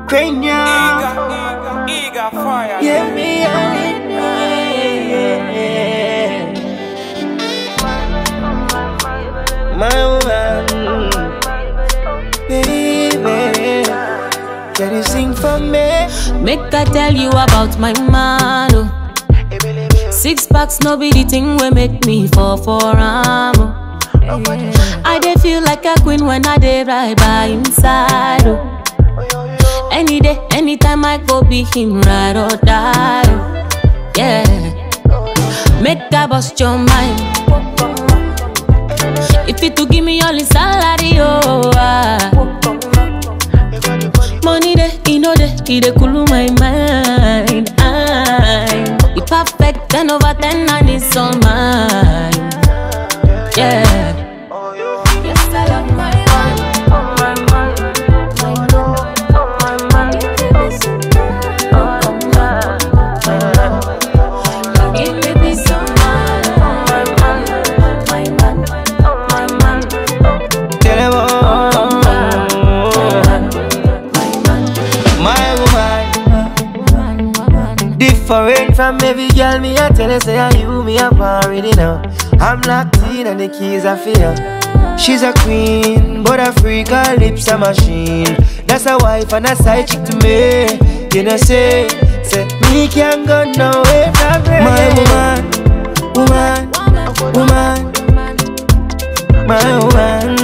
Cranium. Eager, eager fire. Yeah, me, yeah, My woman, baby, can you sing for me? Make I tell you about my man. Oh. Six packs, no be the thing we make me fall for am. Oh. I dey feel like a queen when I dey right by inside. Oh. Any day, anytime I go be him ride or die. Oh. Yeah, make I bust your mind. If you to give me all the salary, oh. Ah. Money dey, e no dey, e dey cool my mind. I, e perfect ten over ten and it's all mine. Yeah. Yes, I love my man. Oh my man, my man, oh my man. Oh my man, give me peace of mind. Oh my man, my man, oh my man. Tell them all. My woman, different from every girl. Me I tell her say I you me up already now. I'm locked in and the keys are fear. She's a queen, but a freak, her lips a machine. That's a wife and a side chick to me. You know say, say me can't go nowhere from her. My woman, woman, woman, my woman.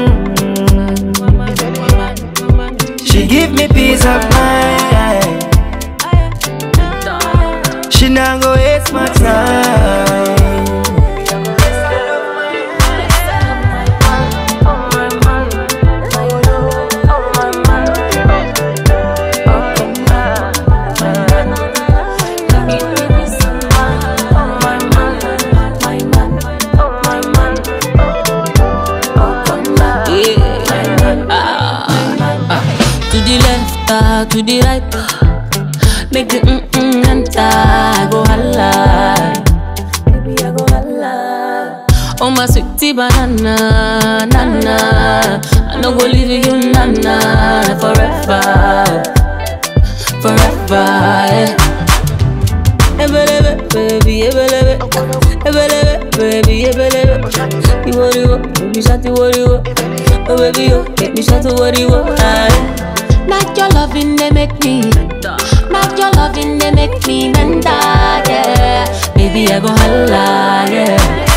She give me peace of mind. She not go waste my time. To the left, ah, to the right, ah. make the mm mm enter. I go holla, baby I go holla. Oh my sweetie banana, nana, I no go leave you, nana, forever, forever. Yeah. Ebelebe, baby, ebelebe, ebelebe, baby, ebelebe. You worry what, baby, shut the worry what. Oh baby, you make me shout to worry what. Not your loving, they make me. Not your loving, they make me mental, yeah. Baby, I go holla, yeah.